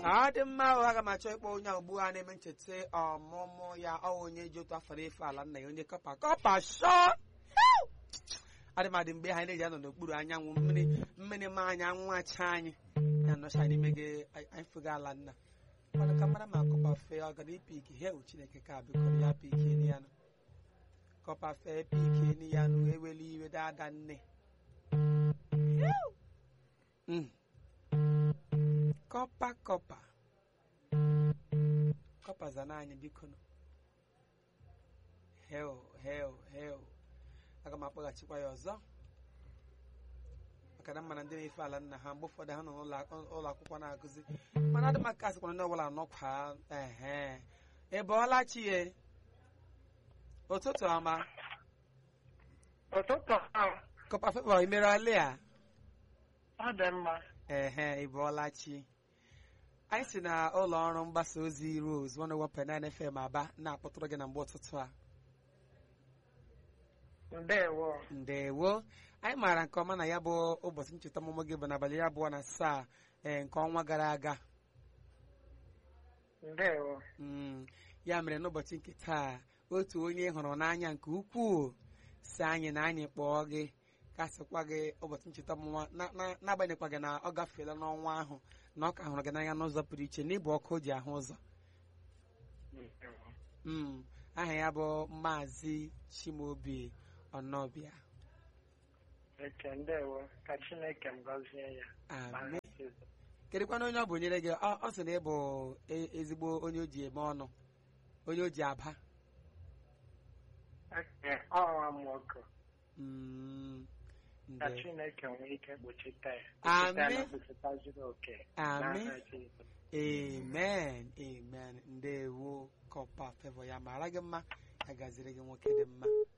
ọ dị mma ahụ aga m achọ ịkpọ onye a ugbu a na-eme ncheta ọmụmụ ya ọ onye ji otu afọ efe ala nna ya onye kọpa kọpa shọ adịmadị mgbe ha na-eji anọ n'okpuru anyanwụ mmiri mmiri ma anya nwacha anyị ya nọcha n'ime gị anyị fụga ala nna mana ka mara ma kọpa fee ọ gara ipiki he chineke ka bikọrọ ya piki ni ya nụ kọpa fee piki ni ya nụ eweli iwe dada nne Mm. kọpa kọpa kọpa zana anyị biko nụ hel hel hel aga m akpọghachikwa ya ọzọ maka na mana ndị na-efe ala nna ha mgbe ụfọdụ ha nọ n'ụlọ akwụkwọ na-akụzi mana adị maka asịkwana ndị ọbụla nọkwa ehe ị bọọla chie ụtụtụ ọma ụtụtụ ahụ kọpa fevọ imere ọlị a ọ dị mma ehe ị bọọla chi anyị si na ụlọ ọrụ mgbasa ozi Rose 101.9 FM Aba na-akpọtụrụ gị na mgbe ụtụtụ a ndewo ndewo anyị maara nke ọma na ya bụ ụbọchị ncheta ọmụmụ gị bụ n'abalị iri abụọ na asaa ee nke ọnwa gara aga ndewo Mm, ya mere n'ụbọchị nke taa otu onye hụrụ n'anya nke ukwuu si anyị na anyị kpọọ gị ka sịkwa gị ụbọchị ncheta ọmụmụ na- na- n'agbanyeghịkwa gị na ọ gafeela n'ọnwa ahụ na ọ ka hụrụ gị n'anya n'ụzọ pụrụ iche n'ịbụ ọkụ o ji ahụ ụzọ ndewo Mm, aha ya bụ maazị Chimaobi Ọnọbịa eke ndewo ka chineke m gọzie ya amen kedụkwana onye ọ bụ nyere gị ọ ọ sị na ị bụ e- ezigbo onye o ji eme ọnụ onye o ji aba Eke, ọnwa m nwoke Mm, ka nde- chineke nwee ike kpuchite ya Amen. Kpuchite ya na kpuchita zuru oke Amen. N'aha Jizọs. amen amen ndewo kọpa fevọ ya mara gị mma ya gaziri gị nwoke dị mma